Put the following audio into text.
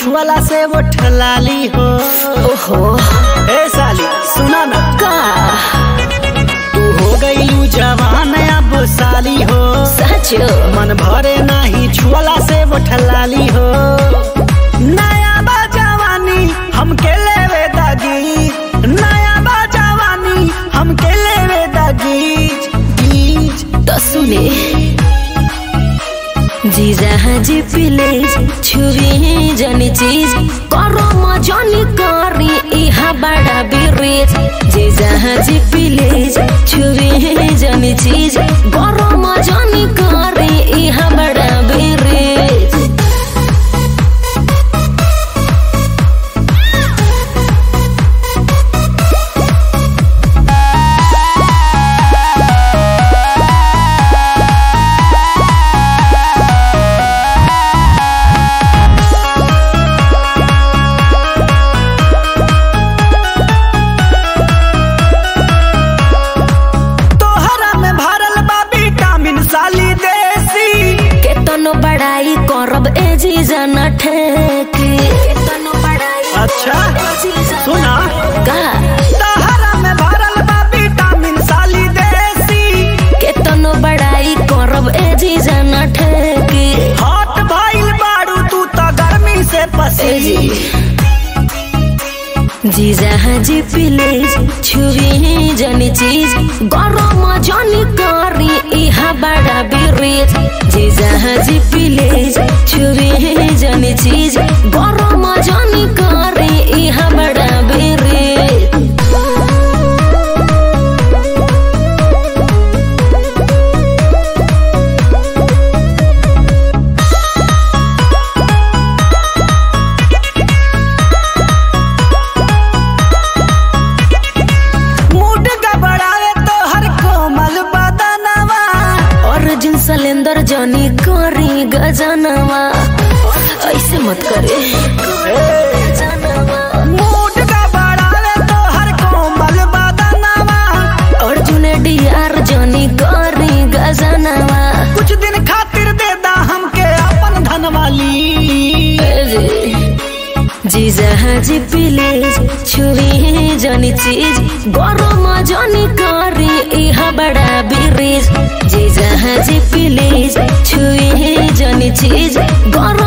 छुअला से वो ठलाली हो ओहो ए साली सुना ना का तू हो गईलू जवान अब साली हो सच मन भरे नाही छुअला से वो ठलाली हो नया बा जवानी हमके लेवे दागी नया बा जवानी हमके लेवे दागी गीज तो सुने जीजा हाजी प्लीज छुवी जनी चीज करो मजनी करी इहा बड़ा बिरेज जीजा हाजी प्लीज छुवी जनी चीज करो मजनी करी इहा बड़ा बिरेज तोहरा में भरल बा विटामिन साली देसी केतनो बड़ाई करब ए जीजा न ठेकी केतनो बड़ाई अच्छा ए जीजा सुना का तोहरा में भरल बा विटामिन साली देसी केतनो बड़ाई करब ए जीजा न ठेकी हॉट भइल बाड़ू तू तो गर्मी से ए पसी जी जीजा हाजी प्लीज छुवी जनी चीज गरम जनी करी इहा बड़ा बिरेज जीजा हाजी प्लीज छुवी जनी चीज गरम जनी करी इहा बड़ा बिरेज मूड गबड़ावे तो हर कोमल बदनवा अर्जुन सलेंदर जनी करी गजनवा ऐसे मत करे मूड गबड़ावे तो हर कोमल बदनवा अर्जुन डियार जनी करी गजनवा कुछ दिन खातिर दे दा हमके अपन धनवाली जीजा हाजी प्लीज छुई जनी चीज गरम जनी करी इहा बड़ा बिरेज जीजा हाजी प्लीज छुई जनी चीज गरम